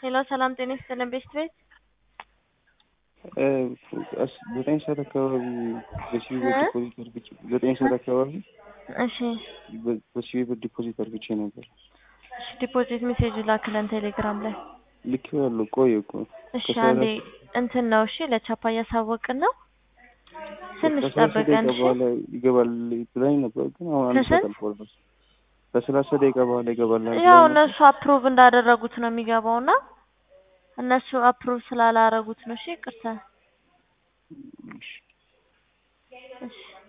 ሄሎ ሰላም ጤና ይስጥልን ቤስት ቤት ዘጠኝ ሰዓት አካባቢ በሲቪ ብር ዲፖዚት አድርግቼ ዘጠኝ ሰዓት አካባቢ እሺ በሲቪ ብር ዲፖዚት አድርግቼ ነበር። እሺ ዲፖዚት ሜሴጅ ላክለን ቴሌግራም ላይ ልኬዋለሁ። ቆየ እኮ እሺ አንዴ እንትን ነው እሺ ለቻፓ እያሳወቅን ነው ትንሽ ከሰላሳ ጠብቀን ደቂቃ እሺ በኋላ ይገባል ብላኝ ነበር፣ ግን አሁን አንድ ሰዓት ከስንት? አልፏል። በስ ከሰላሳ ደቂቃ በኋላ ይገባል ያው ብላኝ ነበር። እነሱ አፕሩቭ እንዳደረጉት ነው የሚገባው እና እነሱ አፕሩቭ ስላላረጉት ነው እሺ ይቅርታ እሺ። እሺ